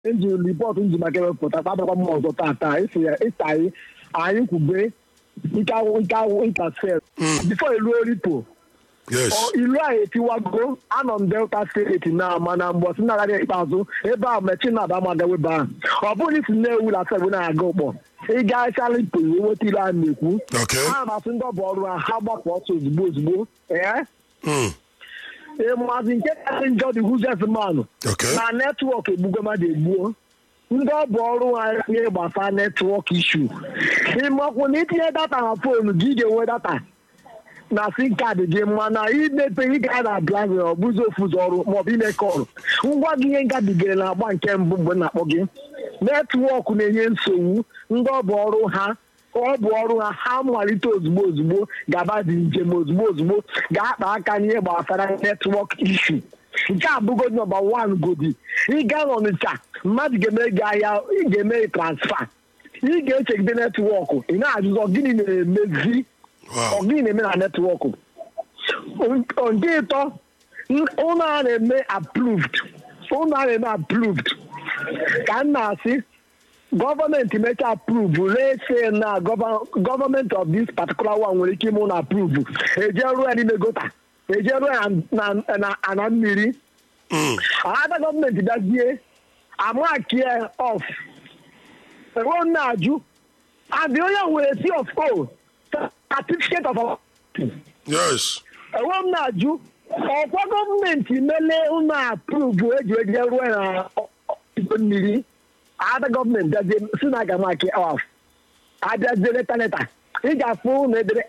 eji ripọtụ nji maka ewepụta kpabakwa m ọzọ tata esi ya ịsa anyị anyị kwube nke awụ nke awụ intasel bifo eruo ripo yes ilu anyị etiwago anọ m delta steeti na mana mgbe ọsị na-agaghị ikpeazụ ebe ahụ mechi na aba magawe ebe ahụ ọ bụrụ isi na-ewu na sebe na-aga ụkpọ ịga chalipo weta ilu a na-ekwu Okay. ha masị ndị ọbụ ọrụ ha ha gbapụ ọsọ ozugbo ozugbo ee Mm. ịmazi nke kasị njọ dị huzes manụ Okay. na netwọk egbugo mmadụ egbuo ndị ọ bụ ọrụ ha ihe gbasara netwọk ishu ịmakwụ na itinye data na fonu gị ga-enwe data na sim kaadị gị mana imepe ị ga na blazi ọ bụzi ofu ụzọ ọrụ maọbụ ime kọlụ ngwa gị ihe ngabigere na agba nke mbụ mgbe m na-akpọ gị netwọk na-enye nsogbu ndị ọ bụ ọrụ ha ọ bụ ọrụ ha ha malite ozugbo ozugbo gaba dị njem ozugbo ozugbo ga-akpa aka n'ihe gbasara netwọk ishu nke a bụgo nọmba wan godi ịga n'ọnịcha mmadụ ga-eme gị ahịa ị ga-eme gị transfa ị ga-echegide netwọk ị na-ajụzọ gịnị na-emezi Wow. ọ gịnị na-eme na netwọk nke ịtọ ụlọ a na-eme approved ụlọ a na-eme approved ka m na-asị gọọmenti mecha approve rese na gọọmenti of this particular one nwere ike ime ụlọ approve eje ruo ya n'ime gota eje ruo ya na- na- na ana mmiri Mm. ada gọọmenti bịazie amakie of enwe na-ajụ adị onye nwere c of o certificate of yes enwe m na-ajụ ọkwa gọọmenti mele ụlọ apruvu eji eje ruo na igwe mmiri ada gọọmenti bịazie si na aga maki of abịazie leta leta ị ga-afụ na edere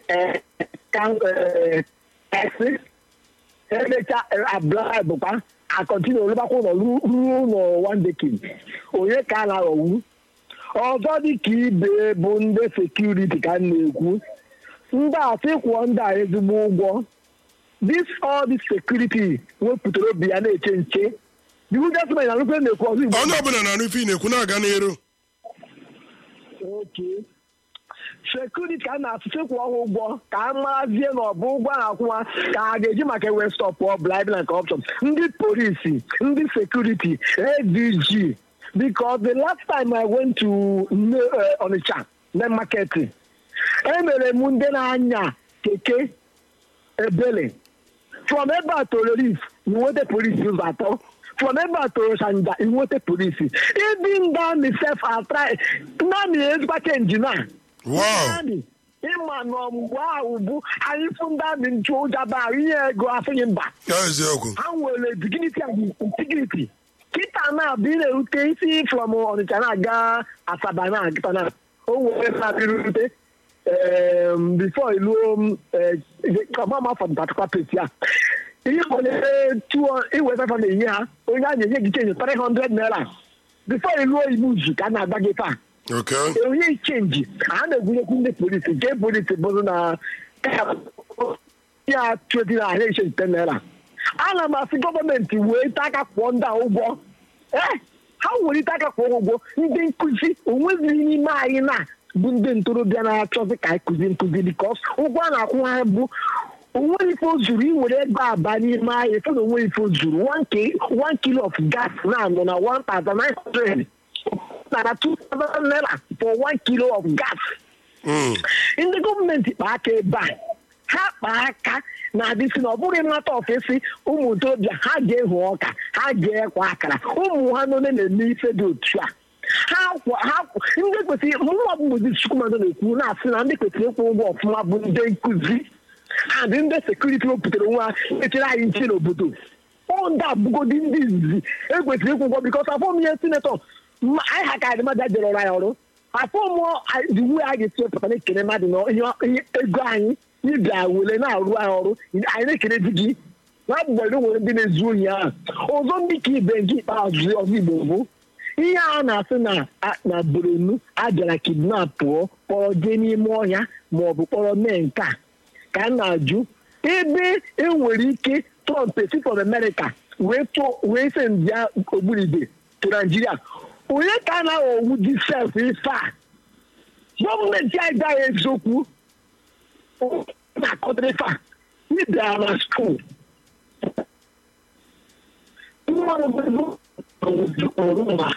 esi emecha abla bụkwa akọntinu olubakwa ụlọ ruo ụlọ wandekin onye ka a na-aghọwu ọzọ dị ka ibe bụ ndị sekuriti ka m na-ekwu ndị a sị kwụọ ndị a ezigbo ụgwọ this all this security wepụtara obi ya na-eche nche iwu jasmin na nukwe na-ekwu ọzọ igbo onye ọbụla na-anụ ife ị na-ekwu na-aga n'iru Okay. sekuriti ka a na-asụsụ kwụọ ha ụgwọ ka a marazie na ọ bụ ụgwọ a na-akwụwa ka a ga-eji maka ewe stọpụ bribing and corruption ndị polisi ndị sekuriti adg because the last time i went to Nne- eh, onitsha na market emere m ndị na-anya keke ebele from ebe a to relief inweta polisi ụzọ atọ from ebe a to shanja inweta polisi ibi ndị amị sef atrai ndị amị ezigbo chenji na wow Ndị ịma nọ mgbe ahụ bụ anyị fụ ndị amị nchu ụjaba inye ego afịghị mba ya eziokwu ha nwere dignity and integrity kịta na-abụ ị na-erute isi from ọnịcha na-aga asaba na akịta na o nwere na-abịrute bifo iluo ọmama for the particular place ya ịkpọnyere iwe fefa na-enye ha onye a na-enye gị chenji 300 naira bifo iluo ibuzu ka a na-agba gị taa okay onye chenji a na-egwunyekwu ndị polisi nke polisi bụrụ na ya tweti na ahịa iche nte naira ana m asị gọọmenti wee ite aka kwụọ ndị a ụgwọ ee ha were ite aka kwụọ ụgwọ ndị nkụzi onwezighị n'ime anyị na bụ ndị ntorobịa na-achọzi ka anyị kụzi nkụzi bikos ụgwọ a na-akwụ ha bụ onweghị ife o zuru iwere ego aba n'ime ahịa efe na onweghị ife o zuru one ki- one kilo of gas na-anọ na 1900 nara 2000 naira for one kilo of gas Mm. ndị gọọmenti kpa aka ebe a ha kpa aka na-adịsị na ọ bụghị mmata ofesi ụmụ ntorobịa ha ga-ehu ọka ha ga-ekwa akara ụmụ ha nọ na-eme ife dị otu a ha kwa ha kwa- ndị kwesịrị mụnwa bụ mgbozi chukwumado na-ekwu na-asị na ndị kwesịrị ịkwụ ụgwọ ọfụma bụ ndị nkụzi adị ndị sekuriti wepụtara nwa echere anyị nche n'obodo ọ ndị abụgodi ndị izizi ekwesịrị ịkwụ ụgwọ bikọs afọ m ihe sinetọ mma- anyị ha ka adị mmadụ jere ọrụ anyị ọrụ afọ mụọ iwu a ga-esi wepụta na-ekele mmadụ na ihe ihe ego anyị ịbịa were na-arụ anyị ọrụ anyị na-ekele di gị na mgbere nwere ndị na-ezu ohi ahụ ọzọ ndị ka ibe nke ikpeazụ ọzọ igbo bụ ihe a na-asị na a- na boronu a bịara kidnap pụọ kpọrọ jee n'ime ọhịa ma ọ bụ kpọrọ mee nke a ka m na-ajụ ebe enwere ike trump esi from america wee tụọ wee se ndia ogbunigwe to naijiria onye ka a na-aghọwu jisef ife a gọọmenti anyị gaghị eziokwu na-akọdịrị ife a ịbịara na skuul nwa m bụ ọrụ na